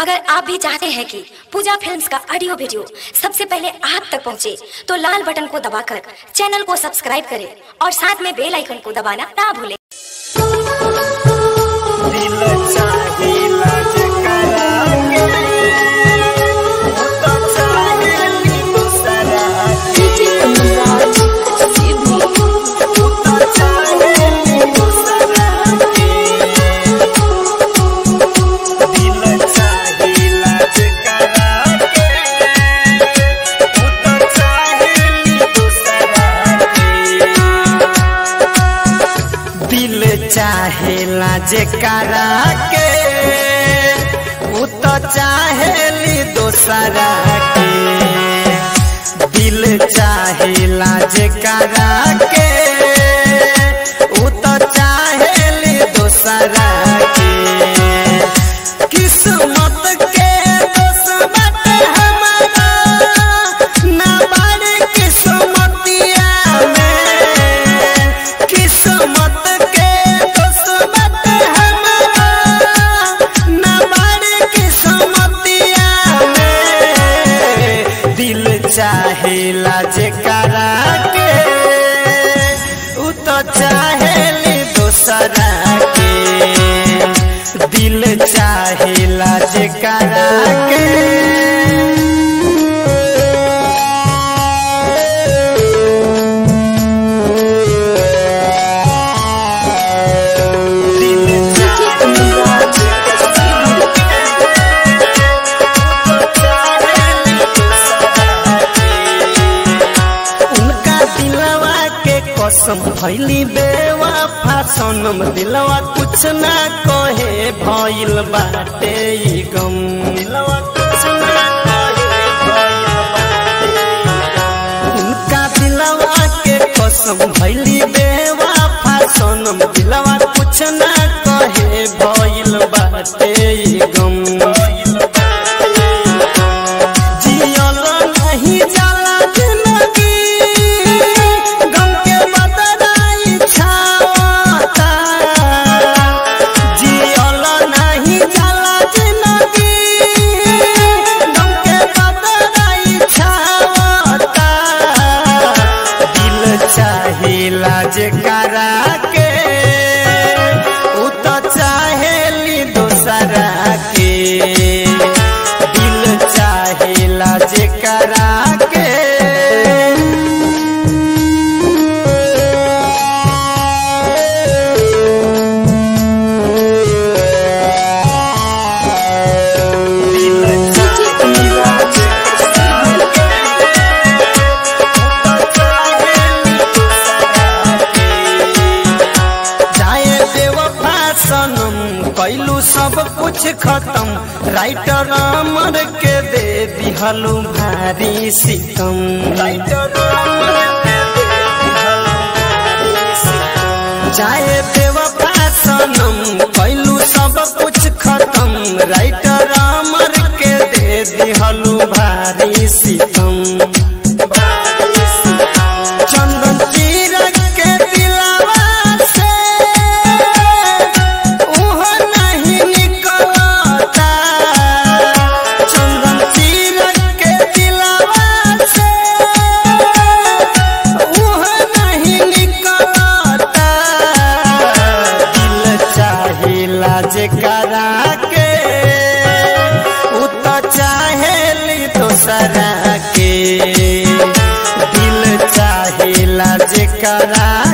अगर आप भी चाहते हैं कि पूजा फिल्म्स का ऑडियो वीडियो सबसे पहले आप तक पहुंचे, तो लाल बटन को दबाकर चैनल को सब्सक्राइब करें और साथ में बेल आइकन को दबाना ना भूलें दिल चाहिला जकरा के तो चाहेली दूसरा तो चाहेली दूसरा के दिल चाहिला जकरा के तो चाहेली दूसरा के दिल चाहेला जेकरा के उ तो चाहेली दोसरा के दिल चाहेला जेकरा के उ तो चाहेली दोसरा के किस्मत के दोस्त बाटे हमारा ना बारे किस्मतिया में किस्मत के दोस्त बाटे हमारा ना बारे किस्मतिया में दिल चाहेला जेकरा के उ तो चाहेली दोसरा के दिल चाहेला जेकरा के दिल चाहेला जेकरा उनका दिलवा के कसम भैली बेवफा सनम दिलवा कुछ ना कहे भइल बाटे ई गम दिलवा कुछ ना कहे भइल बाटे ई गम। उनका दिलवा के कसम भैली बेवफा सनम दिलवा कुछ ना कहे भइल बाटे ई गम जियल नहीं जाला जिंदगी गम के बदलाई छाता जियल नहीं जाला जिंदगी गम के बदलाई छाता दिल चाहिला जेकरा के उ तो चाहेली दोसरा के दिल चाहेला जेकरा के दिल चाहेला जेकरा जाए बेवफा सनम कैलू सब कुछ खत्म राइटर अमर के दे दिहलू भारी सितम राइटर जाए बेवफा सनम कैलू सब कुछ खत्म राइटर अमर के दे दिहलू भारी सितम चंदन तीरथ के दिलवा से उह नहीं निकलता चंदन तीरथ के दिलवा से उह नहीं निकलता दिल चाहिला जेकरा के उ तो चाहेली दोसरा के दिल चाहेला जेकरा